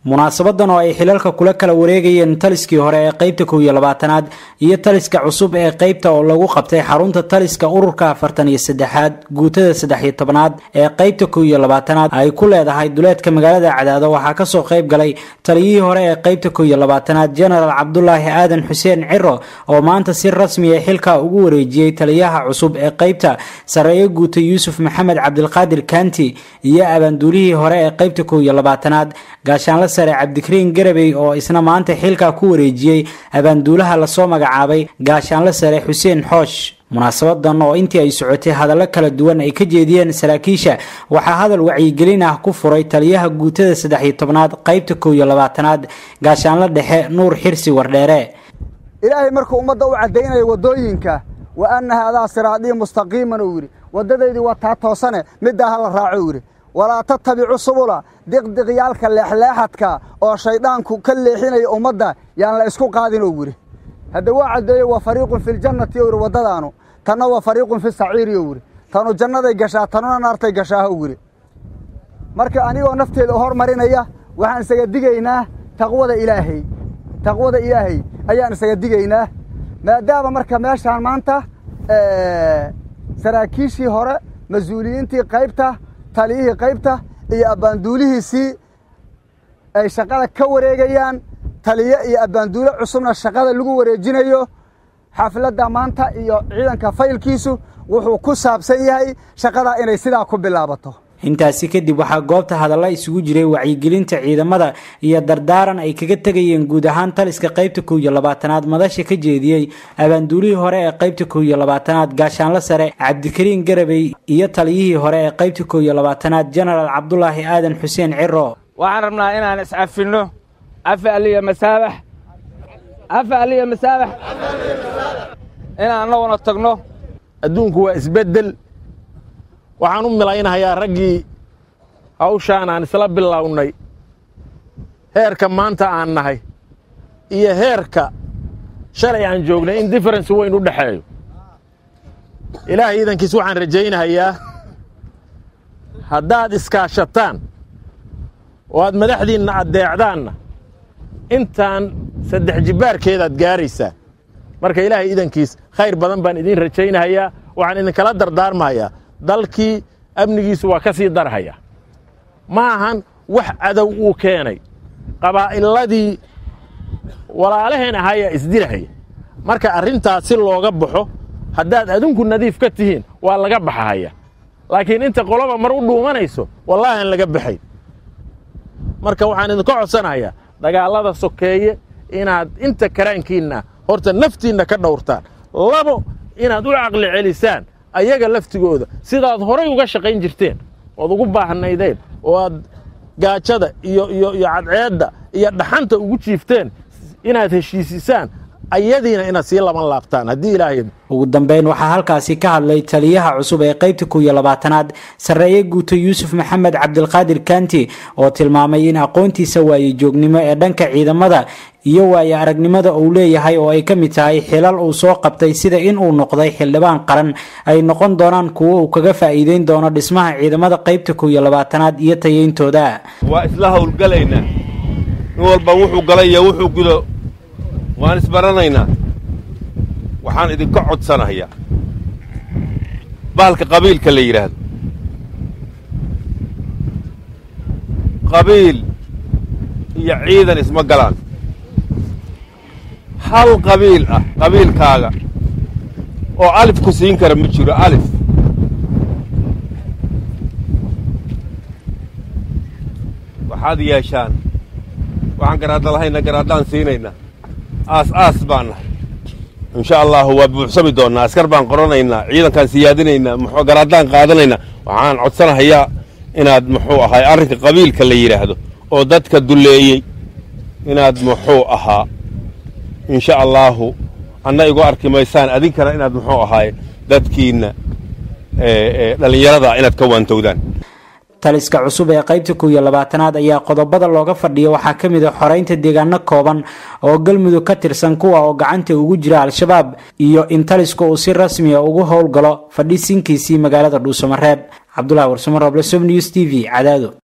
munaasabadan oo ay xilalka kula kala wareegayeen taliskii hore ee qeybta kow iyo labaatanaad iyo taliska cusub ee qeybta oo lagu qabtay xarunta taliska ururka afartan iyo saddexaad guutada saddex iyo tobnaad ee qeybta kow iyo labaatanaad ay ku leedahay duleedka magaalada cadaado waxaa kasoo qeyb galay taliyihii hore ee qeybta kow iyo labaatanaad genaraal cabdulaahi aadan xuseen ciro oo maanta si rasmiya xilka ugu wareejiyey taliyaha cusub ee qeybta sareeyo guuta yuusuf maxamed cabdilqaadir kanti iyo abaanduulihii hore ee qeybta kow iyo labaatanaad gaashaanla sare cabdikariin garabey oo isna maanta xilka ku wareejiyey abaanduulaha lasoo magacaabay gaashaanle sare xuseen xoosh munaasabadan oo intii ay socotay hadallo kala duwan ay ka jeediyeen saraakiisha waxaa hadal wacyigelin ah ku furay taliyaha guutada saddex iyo tobnaad qeybta kow iyo labaatanaad gaashaanle dhexe nuur xirsi wardheere ilaahay markuu ummadda u caddaynayo waddooyinka wa anna haadaa siraadii mustaqiiman uu yidhi waddadaydii waa taa toosane middaa ha la raaco uu yidhi walaa tattabicu subula diqdiqyaalka leexleexadka oo shayddaanku ka leexinaya ummadda yaan la isku qaadin ou yidhi hadda waa caddeeyo waa fariiqun filjannati ou yidhi waddadaanu tanna waa fariiqun fi saciiri ou yidhi tanu jannaday gashaa tanuna naartay gashaa ou yidhi marka anigoo nafteeda hormarinaya waxaan isaga digaynaa taqwada ilaahay taqwada ilaahay ayaan isaga digaynaa maadaama marka meeshaan maanta saraakiishii hore mas-uuliyiintii qaybta taliyihii qaybta iyo abbaanduulihiisii ay shaqada ka wareegayaan taliye iyo abbaanduule cusubna shaqada lagu wareejinayo xafladda maanta iyo ciidanka faylkiisu wuxuu ku saabsan yahay shaqadaa inay sidaa ku bilaabato intaasi kadib waxaa goobta hadalla isugu jiray wacyigelinta ciidamada iyo dardaaran ay kaga tegayeen guud ahaan taliska qeybta kow iyo labaatanaad madasha ka jeediyey abaanduulihii hore ee qeybta kow iyo labaatanaad gaashaanle sare cabdikariin garabey iyo taliyihii hore ee qeybta kow iyo labaatanaad genaraal cabdulaahi aadan xuseen ciro waxaan rabnaa inaan iscafinno cafi aliya masaabax cafi aliya masaabax inaan annaguna tagno adduunku waa isbeddel waxaan u milaynahayaa raggii hawshaan aan isla bilownay heerka maanta aan nahay iyo heerka shalay aan joognay in differensi weyn u dhexeeyo ilaahay iidankiis waxaan rajaynahayaa haddaad iskaashataan oo aad madaxdiinna addeecdaanna intaan saddex jibbaarkeedaad gaaraysaa marka ilaahay iidankiis khayr badan baan idiin rajaynahayaa waxaan idinkala dardaarmahayaa dalkii amnigiisu waa ka sii darhaya ma ahan wax cadow uu keenay qabaa'iladii walaalaheen ahaayaa isdirahaya marka arrintaas si looga baxo haddaad adinku nadiif ka tihiin waa laga baxahaya laakiin inta qoloba mar u dhuumanayso wallaahi aan laga baxayn marka waxaan idinka codsanayaa dagaallada sokeeye inaad inta karaankiinna horta naftiinna ka dhowrtaan labo inaad u caqli celisaan ayaga laftigooda sidaad horay uga shaqayn jirteen ood ugu baahnaydeen oo aad gaajada iyo iyo iyo cadceedda iyo dhaxanta ugu jiifteen inaad heshiisisaan ayadiina inaad sii laban laabtaan haddii ilaahay ugu dambeyn waxaa halkaasi ka hadlay taliyaha cusub ee qeybta kow iyo labaatanaad sarreeye guuto yuusuf maxamed cabdilqaadir kanti oo tilmaamay in aqoontiisa waaye joognimo ee dhanka ciidamada iyo waaye aragnimada uu leeyahay oo ay ka mid tahay xilal uu soo qabtay sida in uu noqday xildhibaan qaran ay noqon doonaan kuwo uu kaga faa'iideyn doono dhismaha ciidamada qeybta kow iyo labaatanaad iyo tayeyntooda waa isla howlgalaynaa nin walba wuxuu galay iyo wuxuu gudo waan isbaranaynaa waxaan idinka codsanayaa bahalka qabiilka la yidhaahdo qabiil iyo ciidan isma galaan hal qabiil ah qabiilkaaga oo alif ku siin kara ma jiro alif waxaad yeeshaan waxaan garaadda lahayna garaaddaan siinaynaa aas aas baan nahay insha allahu waa buuxsami doonnaa askar baan qoranaynaa ciidankaan siyaadinaynaa muxuu garaaddaan qaadanaynaa waxaan codsanahayaa inaad muxuu ahaay arrinka qabiilka la yidhaahdo oo dadka dulleeyey inaad muxuu ahaa insha allaahu anna igu arki maysaan adinkana inaad muxuu ahaay dadkiinna dhallinyarada inaad ka waantowdaan taliska cusub ee qaybta kow iyo labaatanaad ayaa qodobada looga fadhiya waxaa ka mid a xoreynta deegaano kooban oo galmudug ka tirsan kuwa oo gacanta ugu jira al-shabaab iyo in taliska uu si rasmiya ugu howlgalo fadhisinkiisii magaalada dhuusamareeb cabdulahi warsamo roble som news t v cadaado